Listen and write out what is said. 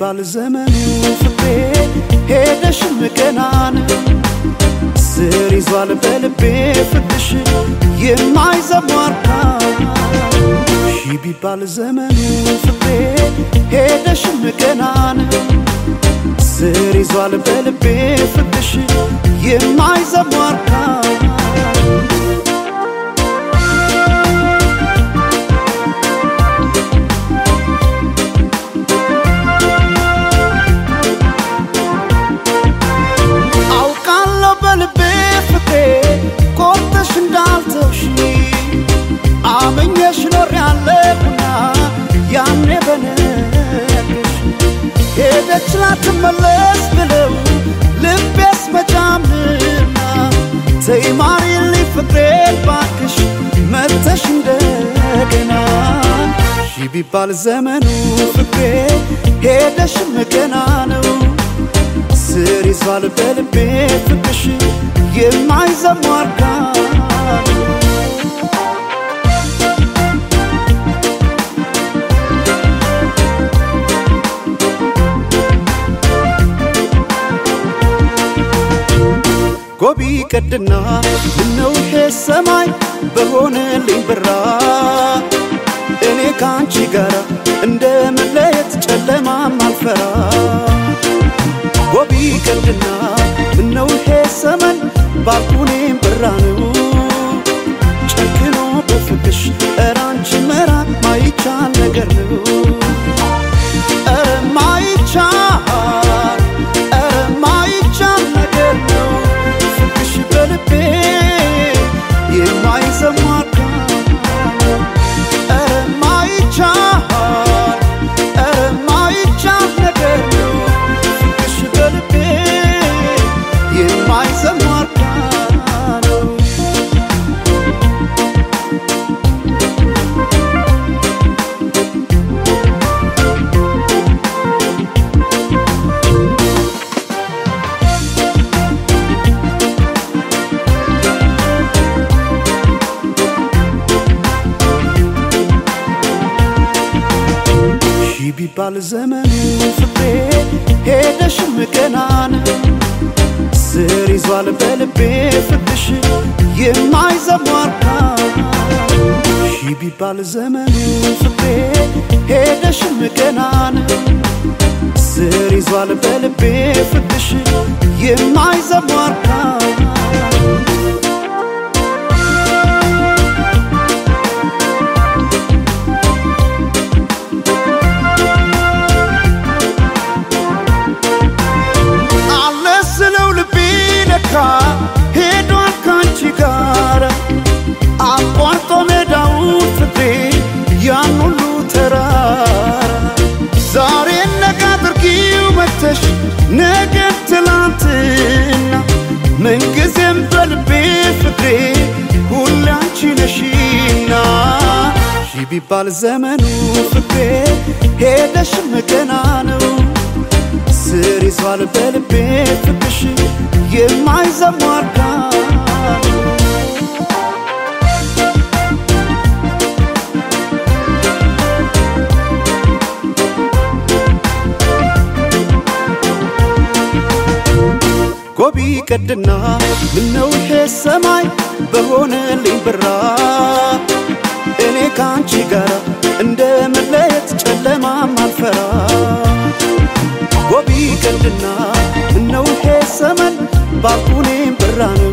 ቢባል ዘመኑ ፍቅሬ ሄደሽም ገና ነው ስር ይዟል በልቤ ፍቅሽ የማይዘሟርካ ሺ ቢባል ዘመኑ ፍቅሬ ሄደሽም ገና ነው ስር ይዟል በልቤ ፍቅሽ የማይዘሟርካ አውቃለሁ በልቤ ፍቅሬ ቆርጠሽ እንዳልተውሽ አመኘሽ ኖር ያለሁና ያኔ በነገርሽ ሄደች ላትመለስ ብለው ልቤስ መጫምና ተይ ማሪልኝ ፍቅሬን ባክሽ መተሽ እንደገና ሺ ቢባል ዘመኑ ፍቅሬ ሄደሽም ገና ነው ስር ይዟል በልቤ ፍቅሽ የማይዘሟርካ ጎቢ ቀድና ምነው ይሄ ሰማይ በሆነልኝ ብራ እኔ ከአንቺ ጋር እንደ መለየት ጨለማም አልፈራ ጎቢ ቀንድና ምነው ይሄ ዘመን ባልኩኔም ብራ ነው ጨክኖ በፍቅሽ ኧረ አንቺ መራቅ ማይቻል ነገር ነው ኧረ ማይቻል ኧረ ማይቻል ነገር ነው ፍቅሽ በልቤ የማይዘሟርካ ኧረ ማይቻል ኧረ ማይቻል ነገር ነው ፍቅሽ በልቤ የማይዘሟርካ ነው ሺ ቢባል ዘመኑ ፍቅሬ ሄደሽም ገና ነው ስር ይዟል በልቤ ፍቅሽ የማይዘሟርካ ሺ ቢባል ዘመኑ ፍቅሬ ሄደሽም ገና ነው ስር ይዟል በልቤ ፍቅሽ የማይዘሟርካ አለ ስለው ልቤ ለካ ሄዷል ካንቺ ጋር አቋርጦ ሜዳውን ፍቅሬ ያን ሁሉ ተራራ ዛሬ ነገ አድርጊው መተሽ ነገ ትላንትና ምንጊዜም በልቤ ፍቅሬ ሁሌ አንቺ ነሽና ሺ ቢባል ዘመኑ ፍቅሬ ሄደሽም ገና ነው ስር ይዟል በልቤ ፍቅሽ የማይዘሟርካ ጎቢ ቀድና ምነው ይሄ ሰማይ በሆነልኝ ብራ እኔ ከአንቺ ጋር እንደ መለየት ጨለማም አልፈራ ጎቢ ቀንድና ምነው ይሄ ዘመን ባልኩኔም ብራ ነው